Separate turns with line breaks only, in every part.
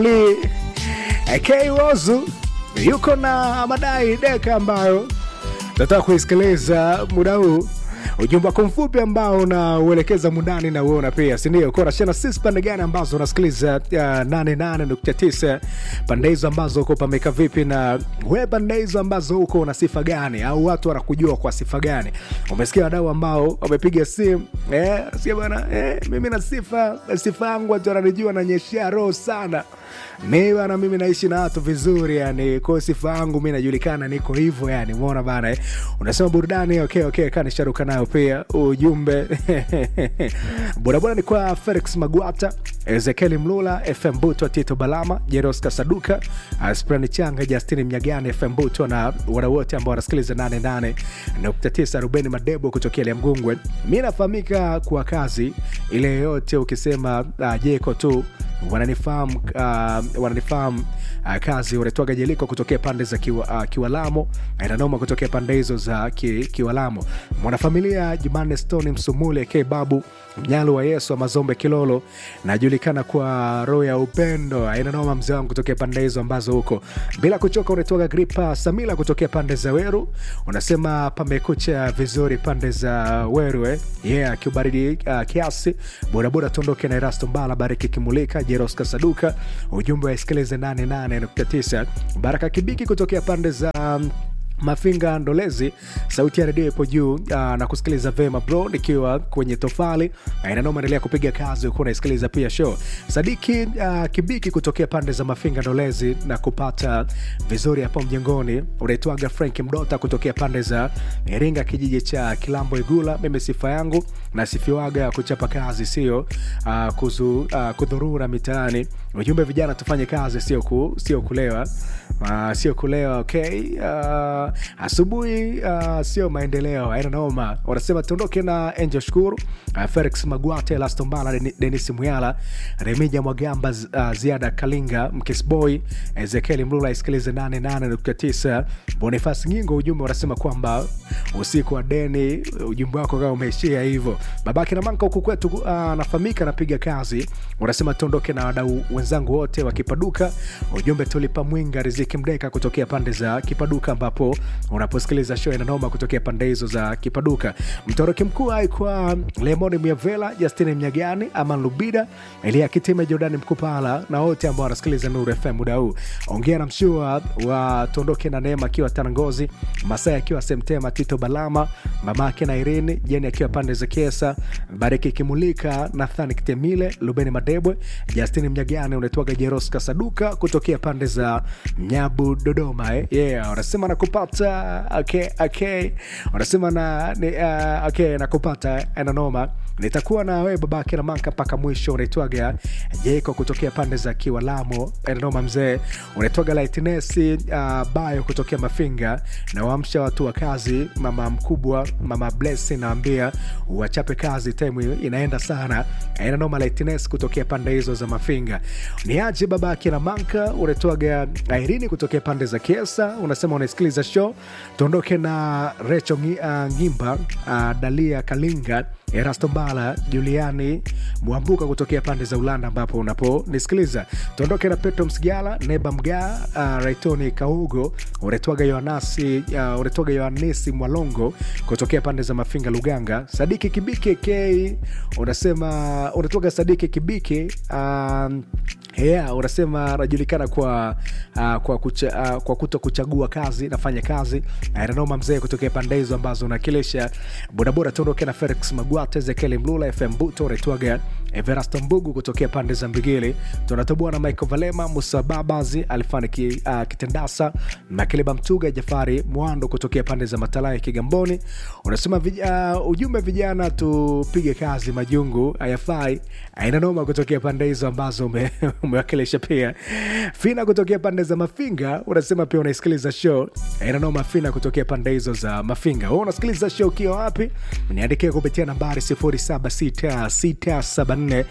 AK Wozu yuko na madai deka ambayo nataka kuisikiliza muda huu ujumbe wako mfupi ambao unauelekeza mundani na uona pia sindio korashana sisi pande gani ambazo unasikiliza uh, 88.9 pande hizo ambazo uko pameka vipi na we pande hizo ambazo uko una sifa gani au watu wanakujua kwa sifa gani umesikia wadau ambao wamepiga simu eh, sikia bana eh, mimi na sifa sifa yangu watu wananijua nanyeshea roho sana mi bana mimi naishi na watu vizuri yani kwa sifa yangu mi najulikana niko hivyo yani umeona bana eh? unasema burudani okay, okay, kanisharuka nayo pia ujumbe bodaboda ni kwa felix magwata ezekieli mlula fm buto tito balama jeros kasaduka sprani changa justini mnyagani fm buto na wana wote ambao wanasikiliza 88.9 rubeni madebo kutokea liamgungwe mi nafahamika kwa kazi ile yoyote ukisema uh, jeko tu wananifahamu uh, wananifahamu uh, kazi unaitwaga jeliko kutokea pande za kiwa, uh, kiwalamo inanoma kutokea pande hizo za ki, kiwalamo mwanafamilia jumanne stone msumule k babu mnyalo wa yesu wa mazombe kilolo najulikana kwa roho ya upendo inanoma mzee wangu kutokea pande hizo ambazo huko bila kuchoka unaitwaga gripa samila kutokea pande za weru unasema pamekucha vizuri pande za weru eh? yeah kiubaridi uh, kiasi bodaboda tuondoke na erasto mbala bariki kimulika jeros kasaduka ujumbe wa isikilize 88.9 baraka kibiki kutokea pande za um, mafinga ndolezi sauti ya redio ipo juu uh, na kusikiliza vema bro nikiwa kwenye tofali uh, inanoma endelea kupiga kazi ukuwa unaisikiliza pia show sadiki uh, kibiki kutokea pande za mafinga ndolezi na kupata vizuri hapo mjengoni unaitwaga frank mdota kutokea pande za iringa kijiji cha kilambo igula mimi sifa yangu nasifiwaga kuchapa kazi sio uh, kuzu, uh, kudhurura mitaani ujumbe vijana tufanye kazi sio ku, sio kulewa uh, sio kulewa okay uh, asubuhi uh, sio maendeleo ainanoma wanasema tuondoke na angel shukuru uh, felix magwate lastombala denis muyala remija mwagamba uh, ziada kalinga mkisboy ezekieli mlula isikilize 88.9 bonifas nyingo ujumbe wanasema kwamba usiku wa deni ujumbe wako kama umeishia hivyo babake na manka huku kwetu uh, anafahamika anapiga kazi wanasema tuondoke na wadau wenzangu wote wa kipaduka ujumbe tulipa mwinga riziki mdeka kutokea pande za kipaduka ambapo unaposikiliza show inanoma kutokea pande hizo za kipaduka mtoroki mkuu aikwa lemoni miavela justini mnyagani aman lubida elia kitime jordani mkupala na wote ambao wanasikiliza nuru fm muda huu ongea na mshua wa tuondoke na neema akiwa tanangozi masai akiwa semtema tito balama mamake na irini jeni akiwa pande za kesa bariki kimulika nathani kitemile lubeni madebwe justini mnyagani unaitwaga jeros kasaduka kutokea pande za nyabu dodoma eh? yeah wanasema nakupata okay, okay. wanasema na ni, uh, okay, nakupata enanoma nitakuwa na wewe babake na manka mpaka mwisho unaitwaga jeko kutokea pande za kiwalamo enanoma mzee unaitwaga laitnesi uh, bayo kutokea mafinga na waamsha watu wa kazi mama mkubwa mama blesi nawambia wachape kazi time inaenda sana enanoma laitnes kutokea pande hizo za mafinga ni aje babake na manka unaitwaga airini kutokea pande za kiesa unasema unasikiliza show tuondoke na recho uh, ngimba uh, dalia kalinga erasto mbala juliani mwambuka kutokea pande za ulanda ambapo unaponisikiliza tuondoke na petro msigala neba mgaa uh, raitoni kaugo uretwaga yohanasi uh, uretwaga yohanesi mwalongo kutokea pande za mafinga luganga sadiki kibiki k unasema unatwaga sadiki kibiki um, yeah, unasema anajulikana kwa uh, kwa, kucha, uh, kwa kuto kuchagua kazi nafanya kazi nanoma mzee kutokea pande hizo ambazo unakilisha bodaboda tuondoke na felix magwate ezekieli mlula fm buto unaitwaga everasto mbugu kutokea pande za mbigili tunatoboa na michael valema musa babazi alifani ki, uh, kitendasa makileba mtuga jafari mwando kutokea pande za matalai kigamboni unasema vij- uh, ujumbe vijana tupige kazi majungu ayafai ainanoma kutokea pande hizo ambazo ume, umewakilisha pia fina kutokea pande za mafinga unasema pia unaisikiliza show inanoma fina kutokea pande hizo za mafinga Wewe unasikiliza show ukiwa wapi niandikia kupitia nambari 076674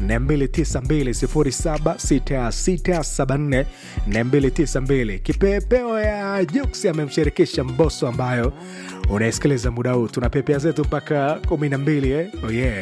292 076674 kipepeo ya juks amemshirikisha mboso ambayo unaisikiliza muda huu tuna pepea zetu mpaka 12 eh? oh yeah